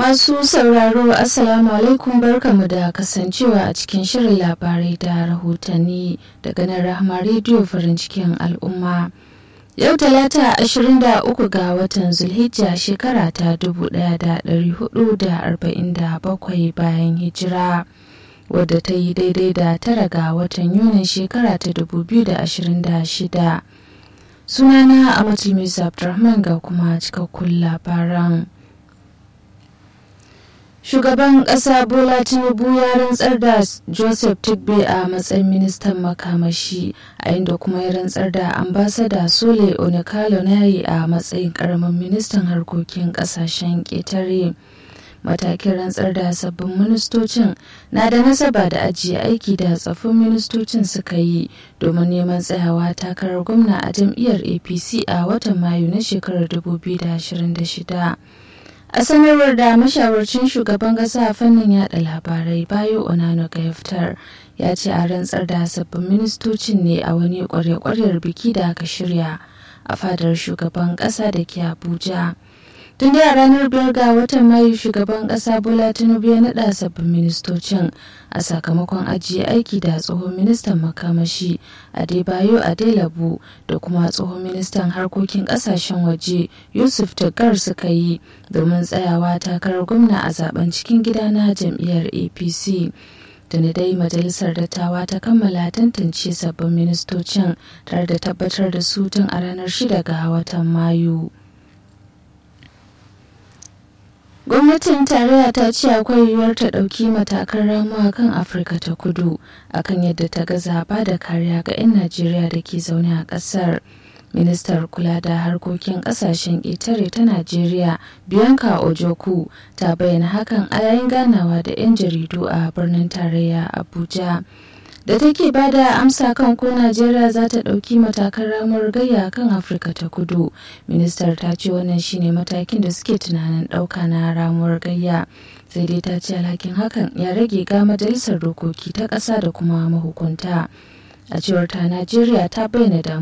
Masu sauraro Assalamu alaikum barkamu da kasancewa a cikin shirin labarai da rahotanni daga nan Rahama rediyo farin cikin al'umma. Yau talata 23 ga watan Zulhijja shekara ta 1447 bayan hijira. wadda ta yi daidai da tara ga watan Yunin shekara ta 2026. Sunana Amatul Musa Abdulrahman ga kuma cikakkun labaran. Shugaban ƙasa Bola Tinubu ya rantsar da Joseph Tigbe a matsayin ministan makamashi, a inda kuma ya rantsar da ambasada Sole Onekalo Nayi a matsayin ƙaramin ministan harkokin ƙasashen ƙetare. matakin rantsar da sabbin ministocin na da nasaba da ajiye aiki da tsaffin ministocin suka yi domin neman tsayawa takarar gwamna a jam'iyyar apc a watan mayu na shekarar 2026 a sanarwar da mashawarcin shugaban kasa a fannin yada labarai bayo onano gayaftar ya ce a rantsar da sabbin ministocin ne a wani kware-kwaryar biki da aka shirya a fadar shugaban kasa da ke abuja tun da a ranar biyar ga watan mayu shugaban kasa bola tinubu ya naɗa sabbin ministocin a sakamakon ajiye aiki da tsohon ministan makamashi adebayo adelabu da kuma tsohon ministan harkokin kasashen waje yusuf tagar suka yi domin tsayawa takarar gwamna a zaben cikin gida na jam'iyyar apc tuni dai majalisar dattawa ta kammala tantance sabbin ministocin tare da tabbatar da su tun a ranar 6 ga watan mayu. gwamnatin tarayya ta ce akwai yiwuwar ta ɗauki matakan ramuwa kan afirka ta kudu akan yadda ta gaza ba da kariya ga 'yan najeriya da ke zaune a ƙasar ministar kula da harkokin ƙasashen ƙetare ta najeriya bianca ojoku ta bayyana hakan a yayin ganawa da 'yan jaridu a birnin tarayya abuja da take ba da amsa kan ko najeriya za ta ɗauki matakan ramar gayya kan afirka ta kudu ministar ta ce wannan shine matakin da suke tunanin ɗauka na ramuwar gayya sai dai ta ce alhakin hakan ya rage ga majalisar dokoki ta ƙasa da kuma mahukunta a cewar ta najeriya ta bayyana